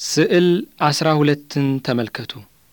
ስዕል አስራ ሁለትን ተመልከቱ።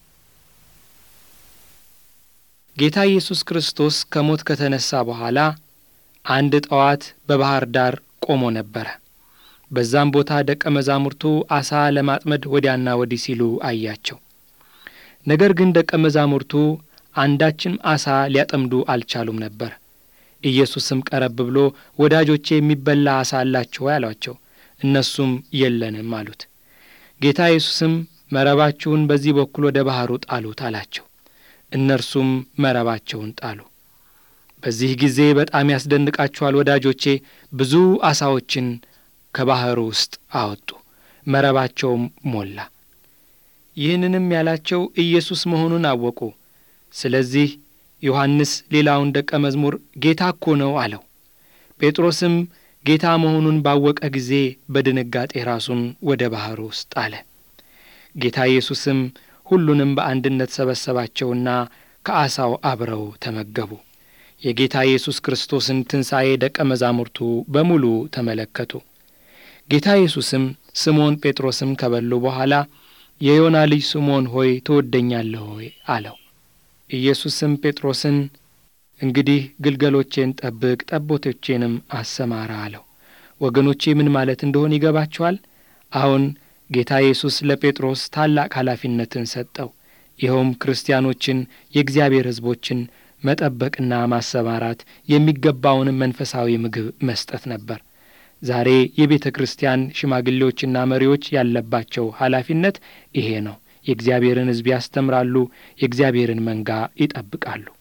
ጌታ ኢየሱስ ክርስቶስ ከሞት ከተነሳ በኋላ አንድ ጠዋት በባሕር ዳር ቆሞ ነበረ። በዛም ቦታ ደቀ መዛሙርቱ ዓሣ ለማጥመድ ወዲያና ወዲህ ሲሉ አያቸው። ነገር ግን ደቀ መዛሙርቱ አንዳችም ዓሣ ሊያጠምዱ አልቻሉም ነበር። ኢየሱስም ቀረብ ብሎ ወዳጆቼ የሚበላ ዓሣ አላችሁ ወይ አሏቸው። እነሱም የለንም አሉት። ጌታ ኢየሱስም መረባችሁን በዚህ በኩል ወደ ባሕሩ ጣሉት አላቸው። እነርሱም መረባቸውን ጣሉ። በዚህ ጊዜ በጣም ያስደንቃችኋል ወዳጆቼ፣ ብዙ ዓሣዎችን ከባሕሩ ውስጥ አወጡ፣ መረባቸውም ሞላ። ይህንንም ያላቸው ኢየሱስ መሆኑን አወቁ። ስለዚህ ዮሐንስ ሌላውን ደቀ መዝሙር ጌታ እኮ ነው አለው። ጴጥሮስም ጌታ መሆኑን ባወቀ ጊዜ በድንጋጤ ራሱን ወደ ባሕሩ ውስጥ አለ። ጌታ ኢየሱስም ሁሉንም በአንድነት ሰበሰባቸውና ከዓሣው አብረው ተመገቡ። የጌታ ኢየሱስ ክርስቶስን ትንሣኤ ደቀ መዛሙርቱ በሙሉ ተመለከቱ። ጌታ ኢየሱስም ስምዖን ጴጥሮስም ከበሉ በኋላ የዮና ልጅ ስምዖን ሆይ ትወደኛለህ ሆይ አለው። ኢየሱስም ጴጥሮስን እንግዲህ ግልገሎቼን ጠብቅ፣ ጠቦቶቼንም አሰማራ አለው። ወገኖቼ ምን ማለት እንደሆነ ይገባችኋል? አሁን ጌታ ኢየሱስ ለጴጥሮስ ታላቅ ኃላፊነትን ሰጠው። ይኸውም ክርስቲያኖችን፣ የእግዚአብሔር ሕዝቦችን መጠበቅና ማሰማራት፣ የሚገባውንም መንፈሳዊ ምግብ መስጠት ነበር። ዛሬ የቤተ ክርስቲያን ሽማግሌዎችና መሪዎች ያለባቸው ኃላፊነት ይሄ ነው። የእግዚአብሔርን ሕዝብ ያስተምራሉ፣ የእግዚአብሔርን መንጋ ይጠብቃሉ።